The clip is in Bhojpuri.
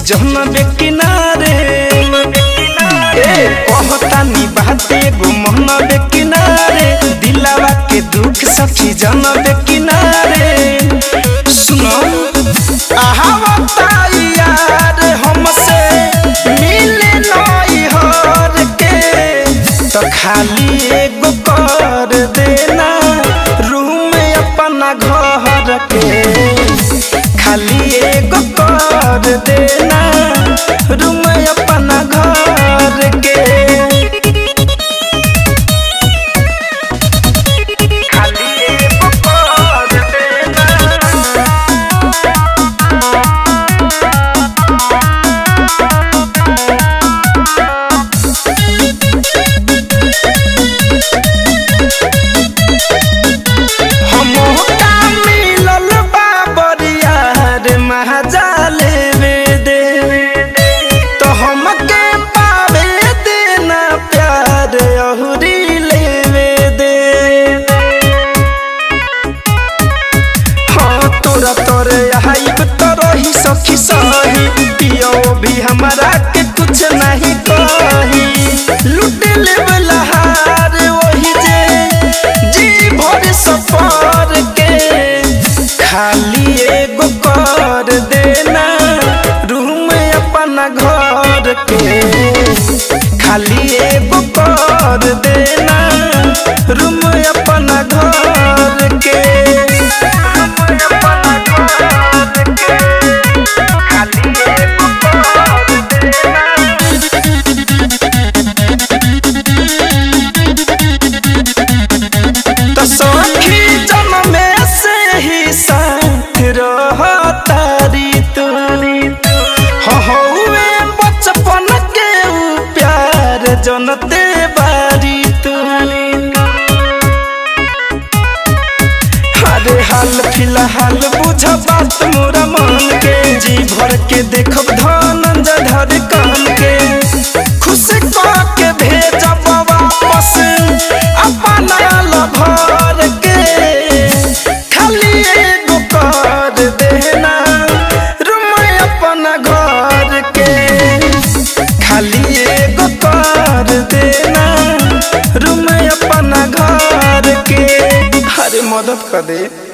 जहनबे किनारे ए कहतानी बाते गो मोहनबे किनारे दिलावा के दुख सखी जनबे किनारे सुनो आहावता यार हमसे मिले नई हर के तो खाली एगो कर देना रूम अपना घर के खाली एगो कर देना रूम अपना घर के खाली एगो कर देना हमका मिलल बा बरियार महाजाले वे दे तो हमके पावे देना प्यार अहुरी लेवे दे हाँ तोरा तोरे आइब तो रही सखी सही पियो भी हमारा के कुछ नहीं कही लुट लेवला हार वही जे जी भर सफर के खाली एगो कर देना रूम अपना घर के खाली एगो कर देना रूम अपना घर के रूम अपना घर के खाली एगो कर देना तो सखी जन्मे से ही साथ रहतारी तू हो हौवे बचपन के ऊ प्यार जनते बारी तू अरे हाल फिलहाल बुझ बात मोरा मन के जी भर के देखब धनंजय धर कान के खुश कह के भेजब वापस अपना लभर के खाली एगो कर देना रूम अपना घर के खाली एगो कर देना रूम अपना घर के अरे मदद कर दे